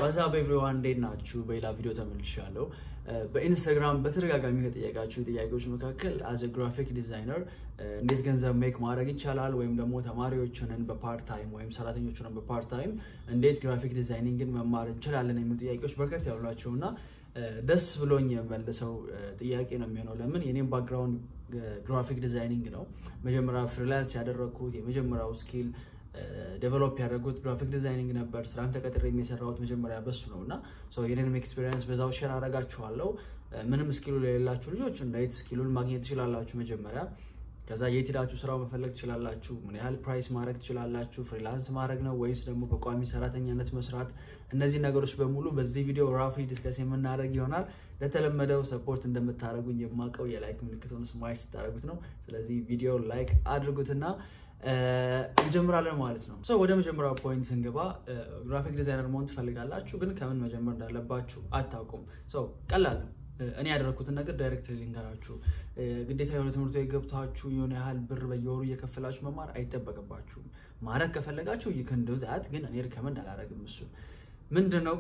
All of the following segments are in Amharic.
ዋትስአፕ ኤቭሪዋን እንዴት ናችሁ? በሌላ ቪዲዮ ተመልሻለሁ። በኢንስታግራም በተደጋጋሚ ከጠየቃችሁ ጥያቄዎች መካከል አዘ ግራፊክ ዲዛይነር እንዴት ገንዘብ ሜክ ማድረግ ይቻላል ወይም ደግሞ ተማሪዎችንን በፓርት ታይም ወይም ሰራተኞችንን በፓርት ታይም እንዴት ግራፊክ ዲዛይኒንግን መማር እንችላለን የሚሉ ጥያቄዎች በርከት ያሉ ናቸው እና ደስ ብሎኝ የመልሰው ጥያቄ ነው የሚሆነው። ለምን የኔም ባክግራውንድ ግራፊክ ዲዛይኒንግ ነው። መጀመሪያ ፍሪላንስ ያደረግኩት የመጀመሪያው ስኪል ዴቨሎፕ ያደረጉት ግራፊክ ዲዛይኒንግ ነበር። ስራን ተቀጥሬ የሚሰራሁት መጀመሪያ በሱ ነው እና የኔንም ኤክስፔሪንስ በዛው ሼር አደርጋችኋለሁ። ምንም ስኪሉ ለሌላችሁ ልጆች እንዴት ስኪሉን ማግኘት ትችላላችሁ መጀመሪያ ከዛ የት ሄዳችሁ ስራው መፈለግ ትችላላችሁ። ምን ያህል ፕራይስ ማድረግ ትችላላችሁ። ፍሪላንስ ማድረግ ነው ወይስ ደግሞ በቋሚ ሰራተኛነት መስራት? እነዚህ ነገሮች በሙሉ በዚህ ቪዲዮ ራፍሊ ዲስከስ የምናደርግ ይሆናል። ለተለመደው ሰፖርት እንደምታደርጉኝ የማውቀው የላይክ ምልክቱን ስማሽ ስታደርጉት ነው። ስለዚህ ቪዲዮ ላይክ አድርጉትና እንጀምራለን ማለት ነው። ወደ መጀመሪያው ፖይንት ስንገባ ግራፊክ ዲዛይነር መሆን ትፈልጋላችሁ፣ ግን ከምን መጀመር እንዳለባችሁ አታውቁም። ቀላል ነው። እኔ ያደረግኩትን ነገር ዳይሬክትሊ ልንገራችሁ። ግዴታ የሆነ ትምህርት ቤት ገብታችሁ የሆነ ያህል ብር በየወሩ እየከፈላችሁ መማር አይጠበቅባችሁም። ማድረግ ከፈለጋችሁ ይክንዱት፣ ግን እኔ ሪከመንድ አላደርግም። እሱ ምንድነው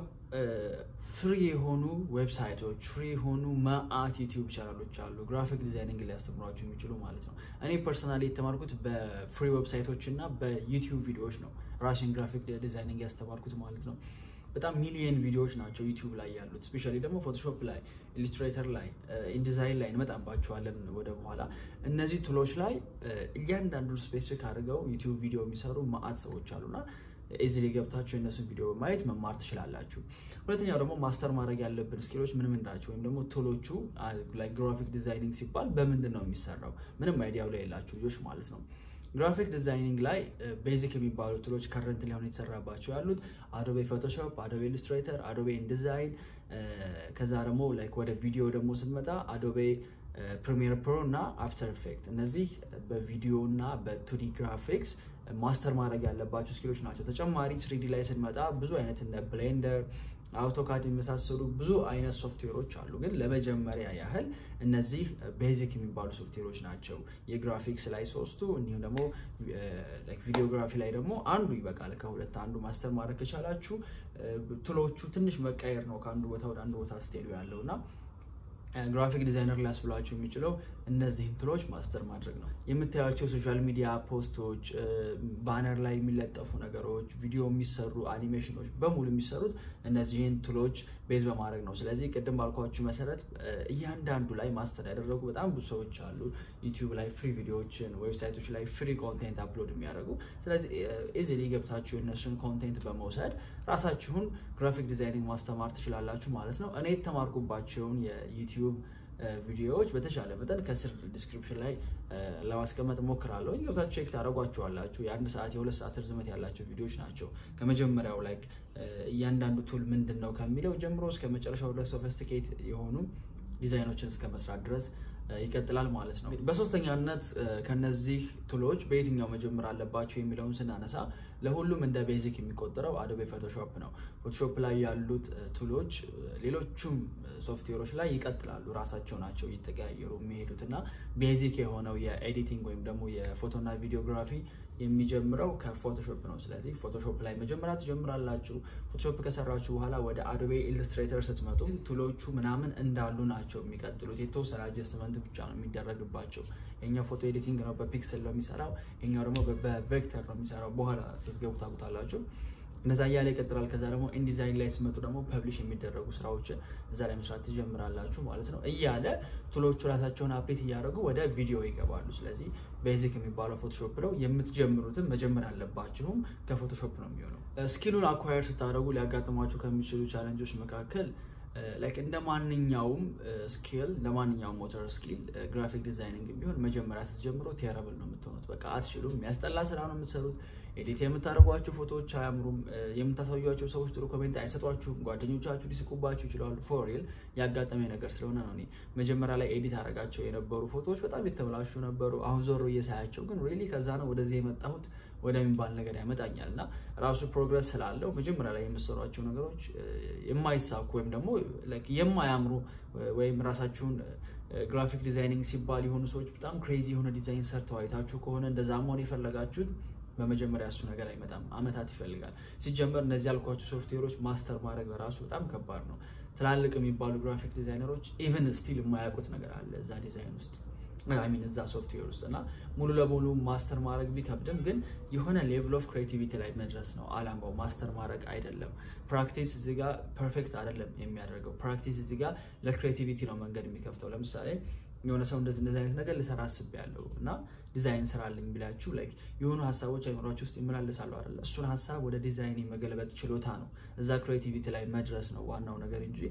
ፍሪ የሆኑ ዌብሳይቶች፣ ፍሪ የሆኑ መአት ዩቲዩብ ቻናሎች አሉ ግራፊክ ዲዛይኒንግ ሊያስተምሯችሁ የሚችሉ ማለት ነው። እኔ ፐርሰናሊ የተማርኩት በፍሪ ዌብሳይቶች እና በዩቲዩብ ቪዲዮዎች ነው ራሽን ግራፊክ ዲዛይኒንግ ያስተማርኩት ማለት ነው። በጣም ሚሊየን ቪዲዮዎች ናቸው ዩቲዩብ ላይ ያሉት። ስፔሻሊ ደግሞ ፎቶሾፕ ላይ፣ ኢሊስትሬተር ላይ፣ ኢንዲዛይን ላይ እንመጣባቸዋለን ወደ በኋላ። እነዚህ ቱሎች ላይ እያንዳንዱ ስፔሲፊክ አድርገው ዩቲዩብ ቪዲዮ የሚሰሩ መአት ሰዎች አሉና ኢዚሊ ገብታችሁ የእነሱን ቪዲዮ በማየት መማር ትችላላችሁ። ሁለተኛው ደግሞ ማስተር ማድረግ ያለብን ስኪሎች ምን ምን ናቸው? ወይም ደግሞ ቱሎቹ ግራፊክ ዲዛይኒንግ ሲባል በምንድን ነው የሚሰራው? ምንም አይዲያው ላይ የላችሁ ልጆች ማለት ነው። ግራፊክ ዲዛይኒንግ ላይ ቤዚክ የሚባሉ ቱሎች ከረንት ሊሆን የተሰራባቸው ያሉት አዶቤ ፎቶሾፕ፣ አዶቤ ኢሉስትሬተር፣ አዶቤ ኢንዲዛይን ከዛ ደግሞ ላይክ ወደ ቪዲዮ ደግሞ ስንመጣ አዶቤ ፕሪሚየር ፕሮ እና አፍተር ኢፌክት እነዚህ በቪዲዮ እና በቱዲ ግራፊክስ ማስተር ማድረግ ያለባቸው ስኪሎች ናቸው። ተጨማሪ ስሪዲ ላይ ስንመጣ ብዙ አይነት እነ ብሌንደር አውቶካድ የመሳሰሉ ብዙ አይነት ሶፍትዌሮች አሉ። ግን ለመጀመሪያ ያህል እነዚህ ቤዚክ የሚባሉ ሶፍትዌሮች ናቸው። የግራፊክስ ላይ ሶስቱ እንዲሁም ደግሞ ቪዲዮግራፊ ላይ ደግሞ አንዱ ይበቃል። ከሁለት አንዱ ማስተር ማድረግ ከቻላችሁ ቱሎቹ ትንሽ መቀየር ነው ከአንዱ ቦታ ወደ አንዱ ቦታ ስትሄዱ ያለው እና ግራፊክ ዲዛይነር ሊያስብላችሁ የሚችለው እነዚህን ቱሎች ማስተር ማድረግ ነው። የምታያቸው ሶሻል ሚዲያ ፖስቶች፣ ባነር ላይ የሚለጠፉ ነገሮች፣ ቪዲዮ የሚሰሩ አኒሜሽኖች በሙሉ የሚሰሩት እነዚህን ቱሎች ቤዝ በማድረግ ነው። ስለዚህ ቅድም ባልኳችሁ መሰረት እያንዳንዱ ላይ ማስተር ያደረጉ በጣም ብዙ ሰዎች አሉ። ዩቲዩብ ላይ ፍሪ ቪዲዮዎችን፣ ዌብሳይቶች ላይ ፍሪ ኮንቴንት አፕሎድ የሚያደርጉ ስለዚህ ኢዚሊ ገብታችሁ የእነሱን ኮንቴንት በመውሰድ ራሳችሁን ግራፊክ ዲዛይኒንግ ማስተማር ትችላላችሁ ማለት ነው። እኔ የተማርኩባቸውን የዩቲዩብ ቪዲዮዎች በተሻለ መጠን ከስር ዲስክሪፕሽን ላይ ለማስቀመጥ ሞክራለሁ። ገብታችሁ ቼክ ታደርጓቸዋላችሁ። የአንድ ሰዓት የሁለት ሰዓት ርዝመት ያላቸው ቪዲዮዎች ናቸው። ከመጀመሪያው ላይ እያንዳንዱ ቱል ምንድን ነው ከሚለው ጀምሮ እስከ መጨረሻው ድረስ ሶፊስቲኬት የሆኑ ዲዛይኖችን እስከ መስራት ድረስ ይቀጥላል ማለት ነው። በሶስተኛነት ከነዚህ ቱሎች በየትኛው መጀመር አለባቸው የሚለውን ስናነሳ ለሁሉም እንደ ቤዚክ የሚቆጠረው አዶቤ ፎቶሾፕ ነው። ፎቶሾፕ ላይ ያሉት ቱሎች ሌሎቹም ሶፍትዌሮች ላይ ይቀጥላሉ። ራሳቸው ናቸው እየተቀያየሩ የሚሄዱት እና ቤዚክ የሆነው የኤዲቲንግ ወይም ደግሞ የፎቶና ቪዲዮግራፊ የሚጀምረው ከፎቶሾፕ ነው። ስለዚህ ፎቶሾፕ ላይ መጀመሪያ ትጀምራላችሁ። ፎቶሾፕ ከሰራችሁ በኋላ ወደ አዶቤ ኢሉስትሬተር ስትመጡ ቱሎቹ ምናምን እንዳሉ ናቸው የሚቀጥሉት። የተወሰነ አጀስትመንት ብቻ ነው የሚደረግባቸው። የኛው ፎቶ ኤዲቲንግ ነው በፒክስል ነው የሚሰራው፣ የኛው ደግሞ በቬክተር ነው የሚሰራው። በኋላ ስትገቡ ታውቁታላችሁ። እነዛ እያለ ይቀጥላል። ከዛ ደግሞ ኢንዲዛይን ላይ ስመጡ ደግሞ ፐብሊሽ የሚደረጉ ስራዎችን እዛ ላይ መስራት ትጀምራላችሁ ማለት ነው። እያለ ቱሎቹ ራሳቸውን አፕዴት እያደረጉ ወደ ቪዲዮ ይገባሉ። ስለዚህ ቤዚክ የሚባለው ፎቶሾፕ ነው። የምትጀምሩትን መጀመር ያለባችሁም ከፎቶሾፕ ነው የሚሆነው። ስኪሉን አኳየር ስታደርጉ ሊያጋጥሟችሁ ከሚችሉ ቻለንጆች መካከል ላይክ እንደ ማንኛውም ስኪል ለማንኛውም ሞተር ስኪል ግራፊክ ዲዛይኒንግ ቢሆን መጀመሪያ ስትጀምሩ ቴረብል ነው የምትሆኑት። በቃ አትችሉም። የሚያስጠላ ስራ ነው የምትሰሩት። ኤዲት የምታደርጓቸው ፎቶዎች አያምሩም። የምታሳዩቸው ሰዎች ጥሩ ኮሜንት አይሰጧችሁም። ጓደኞቻችሁ ሊስቁባችሁ ይችላሉ። ፎሪል ያጋጠመኝ ነገር ስለሆነ ነው። እኔ መጀመሪያ ላይ ኤዲት አደረጋቸው የነበሩ ፎቶዎች በጣም የተበላሹ ነበሩ። አሁን ዞሮ እየሳያቸው ግን ሪሊ ከዛ ነው ወደዚህ የመጣሁት ወደሚባል ነገር ያመጣኛል እና ራሱ ፕሮግረስ ስላለው መጀመሪያ ላይ የምሰሯቸው ነገሮች የማይሳኩ ወይም ደግሞ የማያምሩ ወይም ራሳችሁን ግራፊክ ዲዛይኒንግ ሲባል የሆኑ ሰዎች በጣም ክሬዚ የሆነ ዲዛይን ሰርተው አይታችሁ ከሆነ እንደዛ መሆን የፈለጋችሁት በመጀመሪያ እሱ ነገር አይመጣም፣ አመታት ይፈልጋል። ሲጀመር እነዚህ ያልኳቸው ሶፍትዌሮች ማስተር ማድረግ በራሱ በጣም ከባድ ነው። ትላልቅ የሚባሉ ግራፊክ ዲዛይነሮች ኢቨን ስቲል የማያውቁት ነገር አለ እዛ ዲዛይን ውስጥ ሚን እዛ ሶፍትዌር ውስጥ እና ሙሉ ለሙሉ ማስተር ማድረግ ቢከብድም ግን የሆነ ሌቭል ኦፍ ክሬቲቪቲ ላይ መድረስ ነው አላማው። ማስተር ማድረግ አይደለም። ፕራክቲስ እዚህ ጋር ፐርፌክት አይደለም የሚያደርገው። ፕራክቲስ እዚህ ጋር ለክሬቲቪቲ ነው መንገድ የሚከፍተው። ለምሳሌ የሆነ ሰው እንደዚህ እንደዚህ አይነት ነገር ልሰራ አስቤያለሁ እና ዲዛይን ስራልኝ ቢላችሁ ላይክ የሆኑ ሀሳቦች አይምሯችሁ ውስጥ ይመላለሳሉ አይደለ? እሱን ሀሳብ ወደ ዲዛይን የመገልበጥ ችሎታ ነው። እዛ ክሬቲቪቲ ላይ መድረስ ነው ዋናው ነገር እንጂ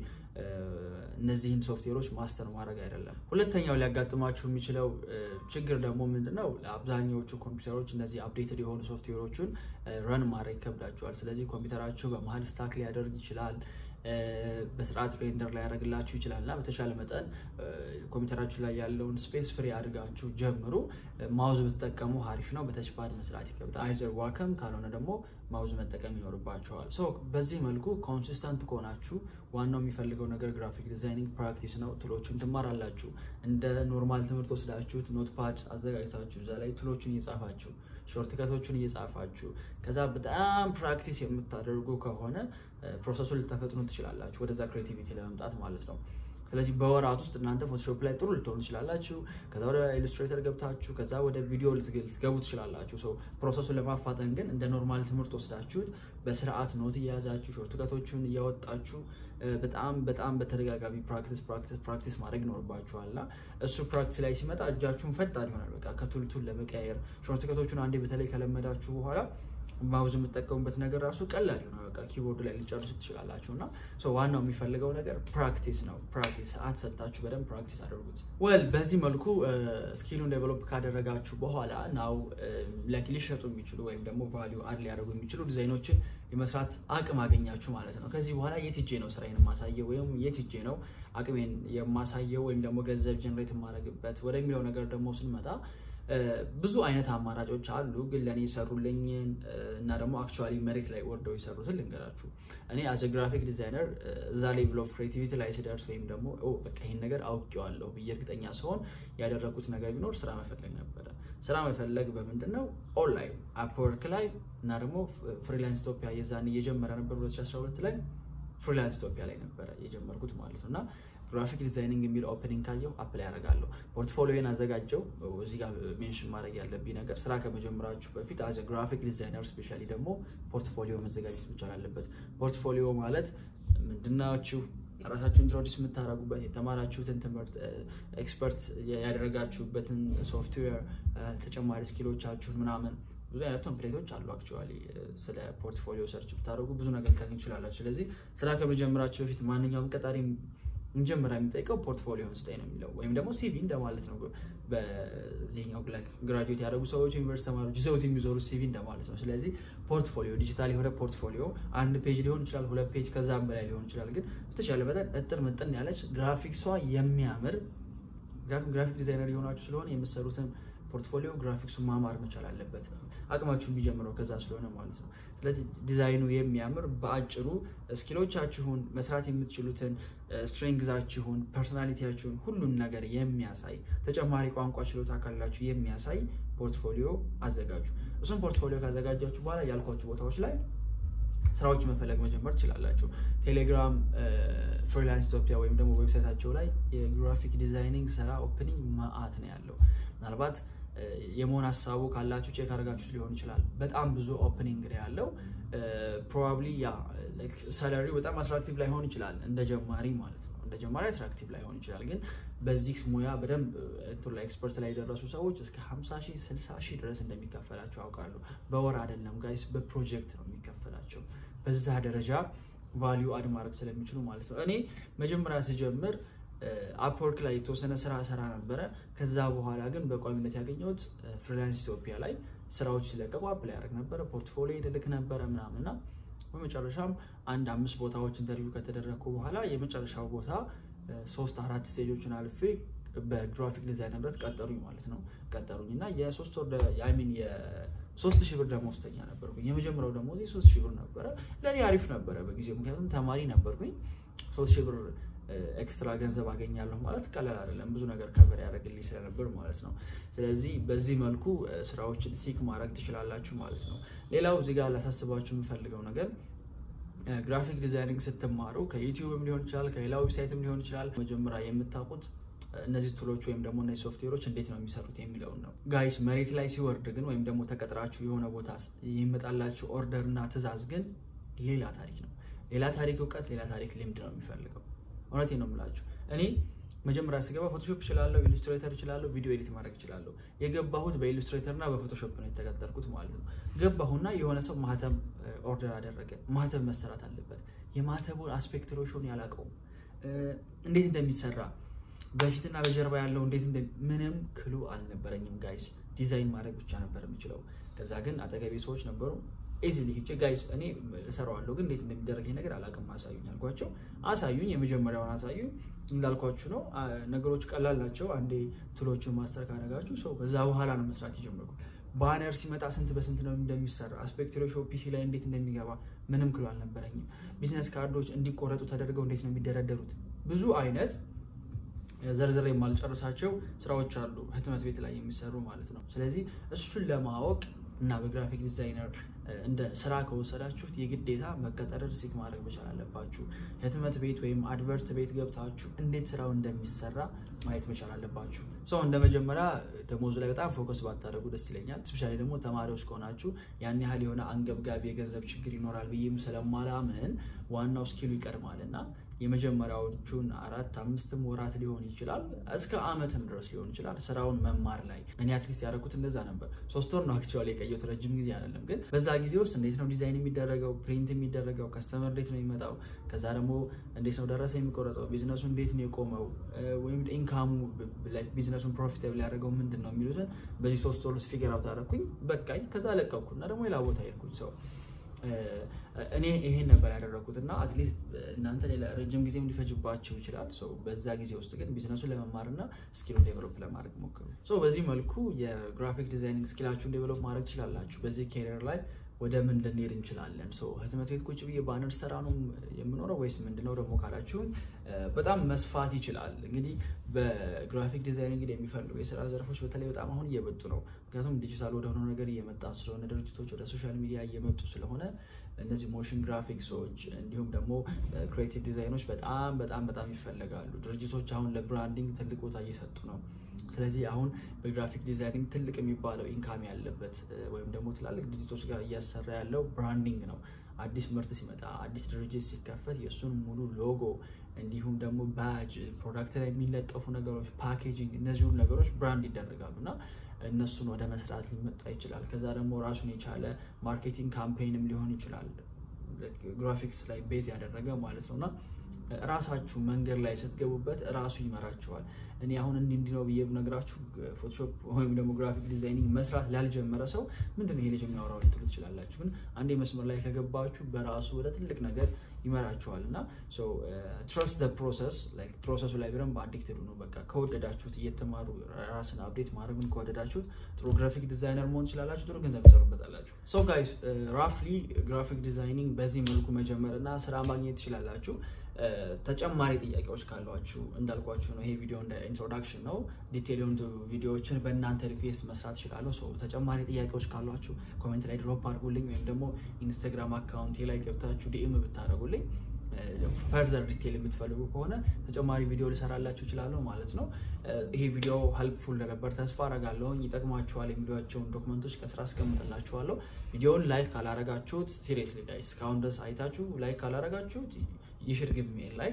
እነዚህን ሶፍትዌሮች ማስተር ማድረግ አይደለም። ሁለተኛው ሊያጋጥማችሁ የሚችለው ችግር ደግሞ ምንድነው? አብዛኛዎቹ ኮምፒውተሮች እነዚህ አፕዴትድ የሆኑ ሶፍትዌሮቹን ረን ማድረግ ይከብዳቸዋል። ስለዚህ ኮምፒውተራቸው በመሀል ስታክ ሊያደርግ ይችላል። በስርዓት ሬንደር ላይ ያደርግላችሁ ይችላል እና በተሻለ መጠን ኮምፒውተራችሁ ላይ ያለውን ስፔስ ፍሪ አድርጋችሁ ጀምሩ። ማውዝ ብትጠቀሙ አሪፍ ነው። በተችፓድ መስራት ይከብዳል። አይዘር ዋከም ካልሆነ ደግሞ ማውዝ መጠቀም ይኖርባቸዋል። ሶ በዚህ መልኩ ኮንሲስተንት ከሆናችሁ ዋናው የሚፈልገው ነገር ግራፊክ ዲዛይኒንግ ፕራክቲስ ነው። ትሎቹን ትማራላችሁ። እንደ ኖርማል ትምህርት ወስዳችሁት ኖትፓድ አዘጋጅታችሁ እዛ ላይ ትሎቹን እየጻፋችሁ ሾርትከቶቹን እየጻፋችሁ ከዛ በጣም ፕራክቲስ የምታደርጉ ከሆነ ፕሮሰሱን ልታፈጥኑ ትችላላችሁ፣ ወደዛ ክሬቲቪቲ ለመምጣት ማለት ነው። ስለዚህ በወራት ውስጥ እናንተ ፎቶሾፕ ላይ ጥሩ ልትሆኑ ትችላላችሁ። ከዛ ወደ ኢሉስትሬተር ገብታችሁ ከዛ ወደ ቪዲዮ ልትገቡ ትችላላችሁ። ሰው ፕሮሰሱን ለማፋጠን ግን እንደ ኖርማል ትምህርት ወስዳችሁት በስርዓት ኖት እየያዛችሁ ሾርትከቶቹን እያወጣችሁ በጣም በጣም በተደጋጋሚ ፕራክቲስ ፕራክቲስ ፕራክቲስ ማድረግ ይኖርባችኋል እና እሱ ፕራክቲስ ላይ ሲመጣ እጃችሁን ፈጣን ይሆናል። በቃ ከቱልቱል ለመቀያየር ሾርትከቶቹን አንዴ በተለይ ከለመዳችሁ በኋላ ማውዝ የምጠቀሙበት ነገር ራሱ ቀላል ይሆናል። በቃ ኪቦርድ ላይ ሊጨርሱ ትችላላችሁ እና ዋናው የሚፈልገው ነገር ፕራክቲስ ነው። ፕራክቲስ ሰዓት ሰጥታችሁ በደንብ ፕራክቲስ አድርጉት። ወል በዚህ መልኩ ስኪሉን ዴቨሎፕ ካደረጋችሁ በኋላ ናው ሊሸጡ የሚችሉ ወይም ደግሞ ቫሊዩ አድ ሊያደርጉ የሚችሉ ዲዛይኖችን የመስራት አቅም አገኛችሁ ማለት ነው። ከዚህ በኋላ የት ሄጄ ነው ስራዬን የማሳየው ወይም የት ሄጄ ነው አቅሜን የማሳየው ወይም ደግሞ ገንዘብ ጀነሬት የማደርግበት ወደሚለው ነገር ደግሞ ስንመጣ ብዙ አይነት አማራጮች አሉ። ግን ለእኔ የሰሩልኝን እና ደግሞ አክቹዋሊ መሬት ላይ ወርደው የሰሩትን ልንገራችሁ። እኔ አዘ ግራፊክ ዲዛይነር እዛ ሌቭል ኦፍ ክሬቲቪቲ ላይ ስደርስ ወይም ደግሞ በቃ ይህን ነገር አውቄዋለሁ ብዬ እርግጠኛ ሲሆን ያደረጉት ነገር ቢኖር ስራ መፈለግ ነበረ። ስራ መፈለግ በምንድን ነው? ኦንላይን አፕወርክ ላይ እና ደግሞ ፍሪላንስ ኢትዮጵያ የዛኔ እየጀመረ ነበር 2012 ላይ ፍሪላንስ ኢትዮጵያ ላይ ነበረ የጀመርኩት ማለት ነው እና ግራፊክ ዲዛይኒንግ የሚል ኦፕኒንግ ካየው አፕላይ ያደርጋለሁ። ፖርትፎሊዮን አዘጋጀው። እዚህ ጋር ሜንሽን ማድረግ ያለብኝ ነገር ስራ ከመጀመራችሁ በፊት አዘ ግራፊክ ዲዛይነር ስፔሻሊ ደግሞ ፖርትፎሊዮ መዘጋጀት መቻል አለበት። ፖርትፎሊዮ ማለት ምንድናችሁ? ራሳችሁ ኢንትሮዲስ የምታደርጉበት የተማራችሁትን ትምህርት ኤክስፐርት ያደረጋችሁበትን ሶፍትዌር ተጨማሪ ስኪሎቻችሁን ምናምን ብዙ አይነት ቴምፕሌቶች አሉ። አክቹዋሊ ስለ ፖርትፎሊዮ ሰርች ብታደርጉ ብዙ ነገር ልታገኙ ትችላላችሁ። ስለዚህ ስራ ከመጀመራችሁ በፊት ማንኛውም ቀጣሪ መጀመሪያ የሚጠይቀው ፖርትፎሊዮን ስጠኝ ነው የሚለው ወይም ደግሞ ሲቪ እንደማለት ነው። በዚህኛው ግራጁዌት ያደረጉ ሰዎች ዩኒቨርሲቲ ተማሪዎች ይዘውት የሚዞሩት ሲቪ እንደማለት ነው። ስለዚህ ፖርትፎሊዮ ዲጂታል የሆነ ፖርትፎሊዮ አንድ ፔጅ ሊሆን ይችላል፣ ሁለት ፔጅ ከዛም በላይ ሊሆን ይችላል። ግን በተቻለ መጠን እጥር ምጥን ያለች ግራፊክሷ የሚያምር ምክንያቱም ግራፊክ ዲዛይነር የሆናችሁ ስለሆነ የምትሰሩትን ፖርትፎሊዮ ግራፊክሱ ማማር መቻል አለበት። አቅማችሁ የሚጀምረው ከዛ ስለሆነ ማለት ነው። ስለዚህ ዲዛይኑ የሚያምር በአጭሩ ስኪሎቻችሁን መስራት የምትችሉትን ስትሬንግዛችሁን፣ ፐርሶናሊቲያችሁን ሁሉን ነገር የሚያሳይ ተጨማሪ ቋንቋ ችሎታ ካላችሁ የሚያሳይ ፖርትፎሊዮ አዘጋጁ። እሱም ፖርትፎሊዮ ካዘጋጃችሁ በኋላ ያልኳችሁ ቦታዎች ላይ ስራዎች መፈለግ መጀመር ትችላላችሁ። ቴሌግራም ፍሪላንስ ኢትዮጵያ ወይም ደግሞ ዌብሳይታቸው ላይ የግራፊክ ዲዛይኒንግ ስራ ኦፕኒንግ መአት ነው ያለው። ምናልባት የመሆን ሀሳቡ ካላችሁ ቼክ አድርጋችሁ ሊሆን ይችላል። በጣም ብዙ ኦፕኒንግ ነው ያለው። ፕሮባብሊ ያ ሰለሪው በጣም አትራክቲቭ ላይሆን ይችላል እንደ ጀማሪ ማለት ነው። እንደ ጀማሪ አትራክቲቭ ላይሆን ይችላል። ግን በዚህ ሙያ በደንብ እንትን ላይ ኤክስፐርት ላይ የደረሱ ሰዎች እስከ 50 ሺህ 60 ሺህ ድረስ እንደሚከፈላቸው ያውቃሉ። በወር አይደለም ጋይስ፣ በፕሮጀክት ነው የሚከፈላቸው። በዛ ደረጃ ቫሊዩ አድ ማድረግ ስለሚችሉ ማለት ነው። እኔ መጀመሪያ ስጀምር አፕወርክ ላይ የተወሰነ ስራ ሰራ ነበረ። ከዛ በኋላ ግን በቋሚነት ያገኘሁት ፍሪላንስ ኢትዮጵያ ላይ ስራዎች ሲለቀቁ አፕላይ ያደርግ ነበረ፣ ፖርትፎሊዮ ልክ ነበረ ምናምንና በመጨረሻም አንድ አምስት ቦታዎች ኢንተርቪው ከተደረግኩ በኋላ የመጨረሻው ቦታ ሶስት አራት ስቴጆችን አልፌ በግራፊክ ዲዛይን ንብረት ቀጠሩኝ ማለት ነው። ቀጠሩኝ እና የሶስት ወር ሚን የሶስት ሺህ ብር ደመወዝተኛ ነበርኩኝ። የመጀመሪያው ደሞዜ ሶስት ሺህ ብር ነበረ። ለእኔ አሪፍ ነበረ በጊዜው ምክንያቱም ተማሪ ነበርኩኝ። ሶስት ሺህ ብር ኤክስትራ ገንዘብ አገኛለሁ ማለት ቀላል አይደለም። ብዙ ነገር ከበር ያደርግልኝ ስለነበር ማለት ነው። ስለዚህ በዚህ መልኩ ስራዎችን ሲክ ማድረግ ትችላላችሁ ማለት ነው። ሌላው እዚህ ጋር ላሳስባችሁ የምፈልገው ነገር ግራፊክ ዲዛይኒንግ ስትማሩ ከዩቲዩብም ሊሆን ይችላል፣ ከሌላ ዌብሳይትም ሊሆን ይችላል። መጀመሪያ የምታውቁት እነዚህ ቱሎች ወይም ደግሞ እነዚህ ሶፍትዌሮች እንዴት ነው የሚሰሩት የሚለውን ነው። ጋይስ መሬት ላይ ሲወርድ ግን ወይም ደግሞ ተቀጥራችሁ የሆነ ቦታ የሚመጣላችሁ ኦርደር እና ትዕዛዝ ግን ሌላ ታሪክ ነው። ሌላ ታሪክ እውቀት፣ ሌላ ታሪክ ልምድ ነው የሚፈልገው። እውነቴን ነው የምላችሁ። እኔ መጀመሪያ ስገባ ፎቶሾፕ እችላለሁ፣ ኢሉስትሬተር እችላለሁ፣ ቪዲዮ ኤዲት ማድረግ እችላለሁ። የገባሁት በኢሉስትሬተር እና በፎቶሾፕ ነው የተቀጠርኩት ማለት ነው። ገባሁና የሆነ ሰው ማህተም ኦርደር አደረገ። ማህተም መሰራት አለበት። የማህተቡን አስፔክት ሬሾን ያላቀውም እንዴት እንደሚሰራ በፊትና በጀርባ ያለው እንዴት ምንም ክሉ አልነበረኝም ጋይስ። ዲዛይን ማድረግ ብቻ ነበር የምችለው። ከዛ ግን አጠገቤ ሰዎች ነበሩ ኢዚሊ ሂጄ ጋይስ እኔ እሰራዋለሁ ግን እንዴት እንደሚደረግ ነገር አላውቅም፣ አሳዩኝ አልኳቸው። አሳዩኝ፣ የመጀመሪያውን አሳዩኝ። እንዳልኳችሁ ነው ነገሮች ቀላል ናቸው። አንዴ ቱሎቹን ማስተር ካደረጋችሁ ሰው ከዛ በኋላ ነው መስራት የጀመርኩት። ባነር ሲመጣ ስንት በስንት ነው እንደሚሰራ፣ አስፔክት ሬሾ ፒሲ ላይ እንዴት እንደሚገባ ምንም ክሉ አልነበረኝም። ቢዝነስ ካርዶች እንዲቆረጡ ተደርገው እንዴት ነው የሚደረደሩት፣ ብዙ አይነት ዘርዝር የማልጨርሳቸው ስራዎች አሉ ህትመት ቤት ላይ የሚሰሩ ማለት ነው። ስለዚህ እሱን ለማወቅ እና በግራፊክ ዲዛይነር እንደ ስራ ከወሰዳችሁት የግዴታ መቀጠርን ሲክ ማድረግ መቻል አለባችሁ። ህትመት ቤት ወይም አድቨርት ቤት ገብታችሁ እንዴት ስራው እንደሚሰራ ማየት መቻል አለባችሁ። ሰው እንደ መጀመሪያ ደሞዙ ላይ በጣም ፎከስ ባታደርጉ ደስ ይለኛል። ስፔሻሊ ደግሞ ተማሪዎች ከሆናችሁ ያን ያህል የሆነ አንገብጋቢ የገንዘብ ችግር ይኖራል ብዬም ስለማላምን ዋናው ስኪሉ ይቀድማል እና የመጀመሪያዎቹን አራት አምስትም ወራት ሊሆን ይችላል እስከ አመትም ድረስ ሊሆን ይችላል ስራውን መማር ላይ እኔ አትሊስት ያደረኩት እንደዛ ነበር። ሶስት ወር ነው አክቹዋሊ የቀየሁት ረጅም ጊዜ አይደለም። ግን በዛ ጊዜ ውስጥ እንዴት ነው ዲዛይን የሚደረገው፣ ፕሪንት የሚደረገው፣ ከስተመር እንዴት ነው የሚመጣው፣ ከዛ ደግሞ እንዴት ነው ደረሰ የሚቆረጠው፣ ቢዝነሱ እንዴት ነው የቆመው፣ ወይም ኢንካሙ ቢዝነሱን ፕሮፊታብል ያደረገው ምንድን ነው የሚሉትን በዚህ ሶስት ወር ውስጥ ፊገር አውት አደረኩኝ። በቃኝ። ከዛ ለቀኩ እና ደግሞ ሌላ ቦታ ሄድኩኝ ሰው እኔ ይሄን ነበር ያደረኩት እና አትሊስት እናንተ ሌላ ረጅም ጊዜም ሊፈጅባቸው ይችላል። በዛ ጊዜ ውስጥ ግን ቢዝነሱን ለመማር እና ስኪሉን ዴቨሎፕ ለማድረግ ሞክሩ። በዚህ መልኩ የግራፊክ ዲዛይኒንግ ስኪላችሁን ዴቨሎፕ ማድረግ ትችላላችሁ። በዚህ ኬሪየር ላይ ወደ ምን ልንሄድ እንችላለን? ህትመት ቤት ቁጭ ብዬ ባነር ሰራ ነው የምኖረው ወይስ ምንድነው ደግሞ ካላችሁኝ በጣም መስፋት ይችላል። እንግዲህ በግራፊክ ዲዛይኒንግ የሚፈልጉ የስራ ዘርፎች በተለይ በጣም አሁን እየመጡ ነው። ምክንያቱም ዲጂታል ወደሆነው ነገር እየመጣ ስለሆነ ድርጅቶች ወደ ሶሻል ሚዲያ እየመጡ ስለሆነ እነዚህ ሞሽን ግራፊክሶች እንዲሁም ደግሞ ክሬቲቭ ዲዛይኖች በጣም በጣም በጣም ይፈለጋሉ። ድርጅቶች አሁን ለብራንዲንግ ትልቅ ቦታ እየሰጡ ነው። ስለዚህ አሁን በግራፊክ ዲዛይኒንግ ትልቅ የሚባለው ኢንካም ያለበት ወይም ደግሞ ትላልቅ ድርጅቶች ጋር እያሰራ ያለው ብራንዲንግ ነው። አዲስ ምርት ሲመጣ፣ አዲስ ድርጅት ሲከፈት የእሱን ሙሉ ሎጎ እንዲሁም ደግሞ ባጅ፣ ፕሮዳክት ላይ የሚለጠፉ ነገሮች፣ ፓኬጂንግ፣ እነዚህ ሁሉ ነገሮች ብራንድ ይደረጋሉ እና እነሱን ወደ መስራት ሊመጣ ይችላል። ከዛ ደግሞ ራሱን የቻለ ማርኬቲንግ ካምፔይንም ሊሆን ይችላል ግራፊክስ ላይ ቤዝ ያደረገ ማለት ነው እና ራሳችሁ መንገድ ላይ ስትገቡበት ራሱ ይመራችኋል። እኔ አሁን እንዲህ እንዲህ ነው ብዬ ብነግራችሁ ፎቶሾፕ ወይም ደግሞ ግራፊክ ዲዛይኒንግ መስራት ላልጀመረ ሰው ምንድን ነው ይሄ ልጅ የሚያወራው ልትሉ ትችላላችሁ። ግን አንዴ መስመር ላይ ከገባችሁ በራሱ ወደ ትልቅ ነገር ይመራችኋል እና ትረስት ዘ ፕሮሰስ ፕሮሰሱ ላይ በደንብ አዲክትድ ነው። በቃ ከወደዳችሁት እየተማሩ ራስን አፕዴት ማድረግን ከወደዳችሁት ጥሩ ግራፊክ ዲዛይነር መሆን ትችላላችሁ። ጥሩ ገንዘብ ትሰሩበታላችሁ። ሶ ጋይስ ራፍሊ ግራፊክ ዲዛይኒንግ በዚህ መልኩ መጀመር እና ስራ ማግኘት ትችላላችሁ። ተጨማሪ ጥያቄዎች ካሏችሁ እንዳልኳችሁ ነው። ይሄ ቪዲዮ እንደ ኢንትሮዳክሽን ነው። ዲቴል የሆኑ ቪዲዮዎችን በእናንተ ሪኩዌስት መስራት እችላለሁ። ሰው ተጨማሪ ጥያቄዎች ካሏችሁ ኮሜንት ላይ ድሮፕ አድርጉልኝ፣ ወይም ደግሞ ኢንስታግራም አካውንቴ ላይ ገብታችሁ ዲኤም ብታደርጉልኝ ፈርዘር ዲቴል የምትፈልጉ ከሆነ ተጨማሪ ቪዲዮ ልሰራላችሁ እችላለሁ ማለት ነው። ይሄ ቪዲዮ ሄልፕፉል እንደነበር ተስፋ አረጋለሁ። ይጠቅማችኋል የሚሏቸውን ዶክመንቶች ከስራ አስቀምጥላችኋለሁ። ቪዲዮውን ላይክ ካላረጋችሁት ሲሪየስሊ ጋይስ እስካሁን ድረስ አይታችሁ ላይክ ካላረጋችሁት ይሽድ ግብ ሜል ላይክ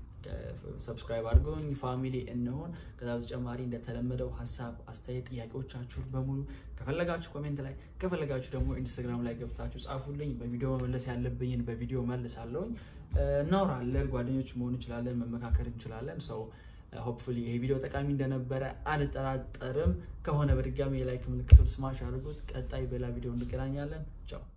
ሰብስክራይብ አድርገውኝ ፋሚሊ እንሆን። ከዛ በተጨማሪ እንደተለመደው ሀሳብ፣ አስተያየት፣ ጥያቄዎቻችሁን በሙሉ ከፈለጋችሁ ኮሜንት ላይ ከፈለጋችሁ ደግሞ ኢንስታግራም ላይ ገብታችሁ ጻፉልኝ። በቪዲዮ መመለስ ያለብኝን በቪዲዮ መልሳለሁኝ። እናወራለን፣ ጓደኞች መሆን እንችላለን፣ መመካከር እንችላለን። ሰው ሆፕፉሊ ይሄ ቪዲዮ ጠቃሚ እንደነበረ አልጠራጠርም። ከሆነ በድጋሚ የላይክ ምልክቱን ስማሽ አድርጉት። ቀጣይ በሌላ ቪዲዮ እንገናኛለን። ቻው